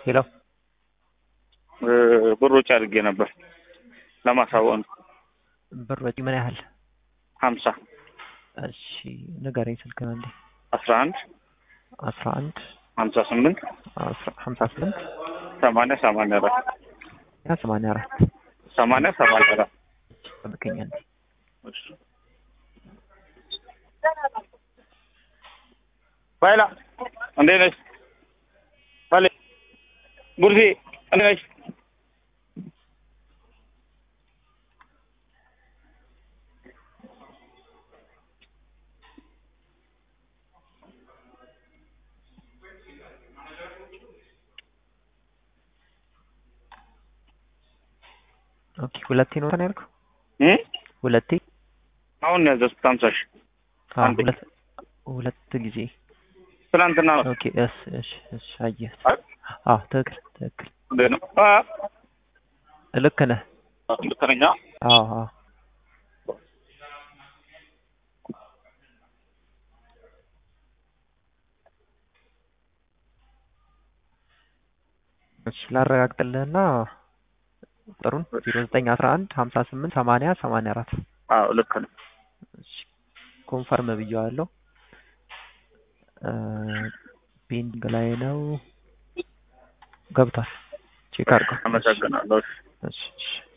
ሄሎ ብር ወጪ አድርጌ ነበር ለማሳወቅ ነው። ብር ወጪ ምን ያህል? ሀምሳ እሺ ንገረኝ ስልክህን አንዴ። አስራ አንድ አስራ አንድ ሀምሳ ስምንት ሀምሳ ስምንት ሰማንያ ሰማንያ አራት ያ ሰማንያ አራት ሰማንያ ሰማንያ አራት ጠብቀኝ አንዴ። ባይላ እንዴት ነሽ? ባሌ ጉርሴ እንዴት ነሽ? ኦኬ ሁለቴ ነው እንትን ያልከው? እ ሁለቴ አሁን ነው ያዘዝኩት ሀምሳ ሺህ አዎ አንዴ። ሁለት ሁለት ጊዜ ትናንትና ነው። ኦኬ እስ እሺ እሺ አየህ አይ አዎ ትክክል ትክክል እንዴት ነው? አ ልክ ነህ ልክ ነኝ? አ? አዎ አዎ እሺ ላረጋግጥልህና ቁጥሩን ዜሮ ዘጠኝ አስራ አንድ ሀምሳ ስምንት ሰማንያ ሰማንያ አራት አዎ ልክ ነው። እሺ ኮንፈርም ብዬዋለሁ። ፔንዲንግ ላይ ነው ገብቷል። ቼክ አድርገው። አመሰግናለሁ። እሺ እሺ